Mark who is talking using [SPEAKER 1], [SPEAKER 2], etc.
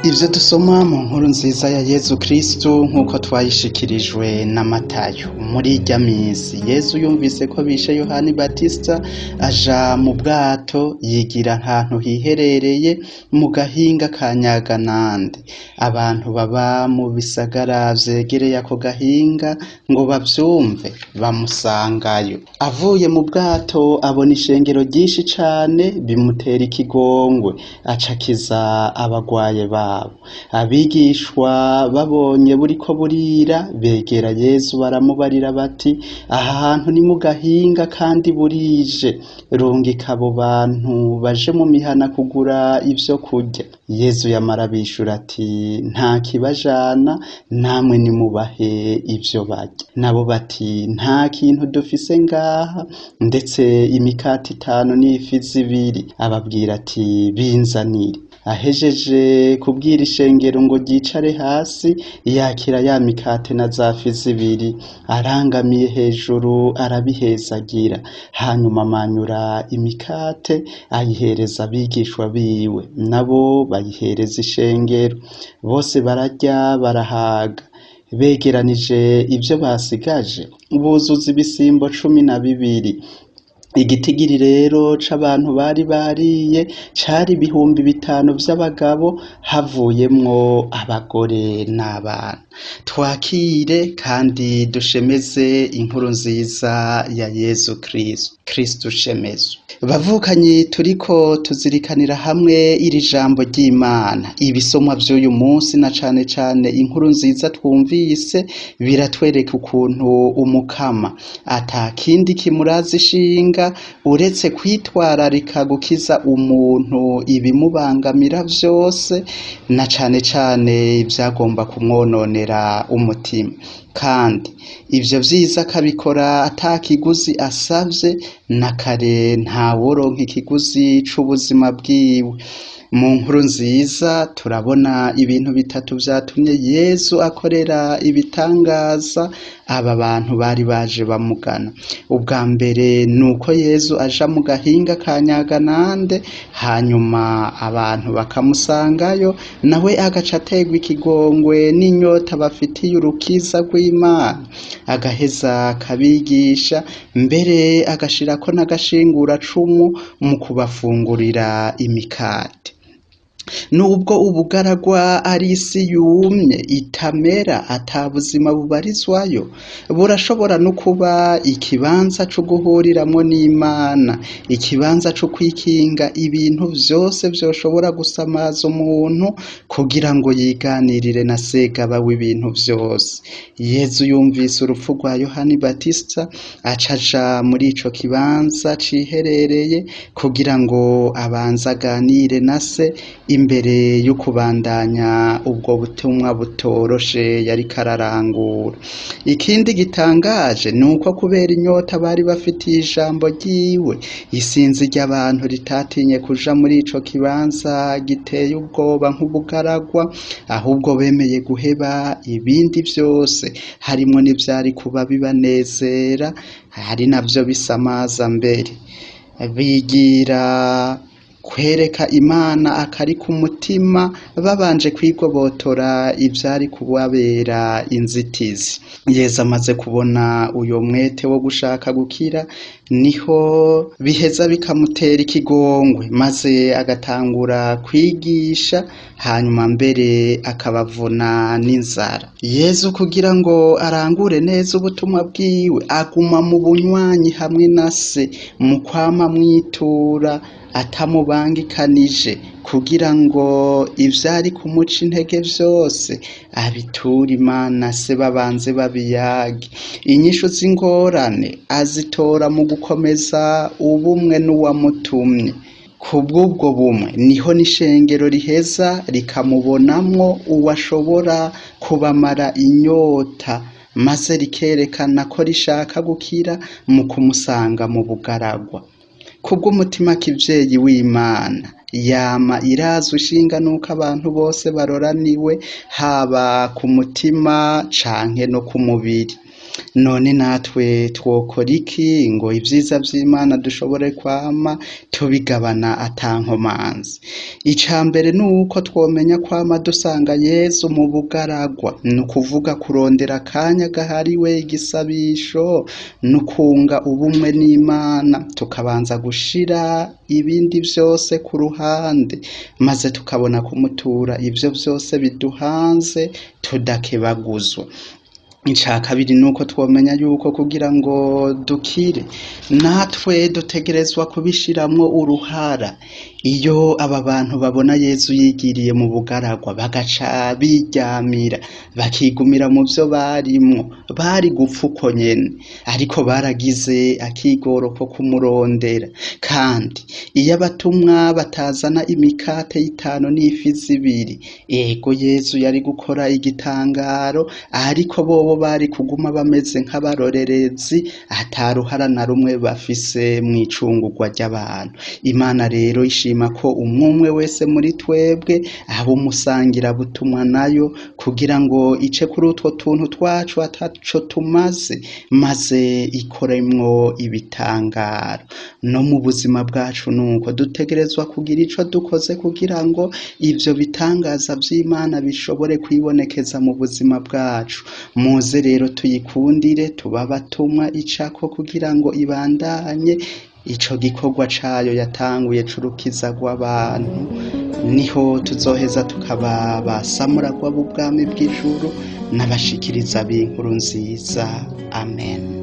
[SPEAKER 1] ivyo dusoma mu nkuru nziza ya yezu kristu nk'uko twayishikirijwe na matayo muri irya minsi yezu yumvise ko bishe yohani batisita aja mu bwato yigira ahantu hiherereye mu gahinga ka nyaganande abantu baba mu bisagara vyegereye ako gahinga ngo bavyumve bamusangayo avuye mu bwato abona ishengero ryinshi cane bimutera ikigongwe acakiza abagwaye babo abigishwa babonye buriko burira begera yezu baramubarira bati aha hantu ni mu gahinga kandi burije rungika abo bantu baje mu mihana kugura ivyo kurya yezu yamara bishura ati nta kibajana namwe nimubahe ivyo barya nabo bati nta kintu dufise ngaha ndetse imikati itanu n'ifi zibiri ababwira ati binzanire ahejeje kubwira ishengero ngo ryicare hasi yakira ya mikate na za fi zibiri arangamiye hejuru arabihezagira hanyuma amanyura imikate ayihereza abigishwa biwe nabo bayihereza ishengero bose bararya barahaga begeranije ivyo basigaje buzuza ibisimbo cumi na bibiri igitigiri rero c'abantu bari bariye cari ibihumbi bitanu vy'abagabo havuyemwo abagore n'abana twakire kandi dushemeze inkuru nziza ya yezu kristu kristu shemezwe bavukanyi turiko tuzirikanira hamwe iri jambo ry'imana ibisomwa vy'uyu munsi na cane cane inkuru nziza twumvise biratwereka ukuntu umukama ata kindi kimuraza ishinga uretse kwitwararika gukiza umuntu ibimubangamira vyose na cane cane ivyagomba kumwononera umutima kandi ivyo vyiza akabikora ata kiguzi asavye na kare ntaworonka ikiguzi c'ubuzima bwiwe mu nkuru nziza turabona ibintu bitatu vyatumye yezu akorera ibitangaza aba bantu bari baje bamugana ubwa mbere ni uko yezu aja mu gahinga ka nyaganande hanyuma abantu bakamusangayo nawe agaca ategwa ikigongwe n'inyota bafitiye urukiza rw'imana agaheza akabigisha mbere agashirako n'agashinguracumu mu kubafungurira imikate nubwo ubugaragwa ari isi yumye itamera ata buzima bubarizwayo burashobora no kuba ikibanza co guhuriramwo n'imana ikibanza co kwikinga ibintu vyose vyoshobora gusamaza umuntu kugira ngo yiganirire na segaba w'ibintu vyose yezu yumvise urupfu rwa yohani batisita aca aja muri ico kibanza ciherereye kugira ngo abanze aganire na se imbere yo kubandanya ubwo butumwa butoroshe yariko ararangura ikindi gitangaje ni uko kubera inyota bari bafitiye ijambo ryiwe isinzi ry'abantu ritatinye kuja muri ico kibanza giteye ubwoba nk'ubugaragwa ahubwo bemeye guheba ibindi vyose harimwo n'ivyari kuba bibanezera hari navyo bisamaza mbere bigira kwereka imana akari ku mutima babanje kwigobotora ivyari kubabera inzitizi yezu amaze kubona uyo mwete wo gushaka gukira niho biheza bikamutera ikigongwe maze agatangura kwigisha hanyuma mbere akabavuna n'inzara yezu kugira ngo arangure neza ubutumwa bwiwe aguma mu bunywanyi hamwe na se mu kwama mwitura atamubangikanije kugira ngo ivyari kumuca intege vyose abitura imana se babanze babiyage inyishu z'ingorane azitora mu gukomeza ubumwe n'uwamutumye kubw'ubwo bumwe niho n'ishengero riheza rikamubonamwo uwashobora kubamara inyota maze rikerekana ko rishaka gukira mu kumusanga mu bugaragwa kubw'umutima k'ivyeyi w'imana yama irazwa ishinga nuko abantu bose baroraniwe haba ku mutima canke no ku mubiri none natwe twokora iki ngo ibyiza by'imana dushobore kwama tubigabana atankomanzi icya mbere ni uko twomenya kwama dusanga yezu mu bugaragwa ni ukuvuga kurondera akanya gahariwe igisabisho no kunga ubumwe n'imana tukabanza gushira ibindi byose ku ruhande maze tukabona kumutura ibyo byose biduhanze tudakebaguzwa icya kabiri ni uko twamenya yuko kugira ngo dukire natwe dutegerezwa kubishyiramo uruhara iyo aba bantu babona yezu yigiriye mu bugaragwa bagaca biryamira bakigumira mu byo barimo bari gupfa uko nyine ariko baragize akigoro ko kumurondera kandi iyo abatumwa batazana imikate y'itanu n'ifi zibiri ego yezu yari gukora igitangaro ariko bobo bari kuguma bameze nk'abarorerezi ataruhara na rumwe bafise mu icungurwa ry'abantu imana rero ishima ko umwe wese muri twebwe aba umusangira butumwa nayo kugira ngo ice kuri utwo tuntu twacu ataco tumaze maze ikoremwo ibitangaro no mu buzima bwacu nuko dutegerezwa kugira ico dukoze kugira ngo ivyo bitangaza vy'imana bishobore kwibonekeza mu buzima bwacu muze rero tuyikundire tuba abatumwa icako kugira ngo ibandanye ico gikorwa cayo yatanguye curukiza rw'abantu niho tuzoheza tukaba basamuragwa b'ubwami bw'ijuru n'abashikiriza b'inkuru nziza amen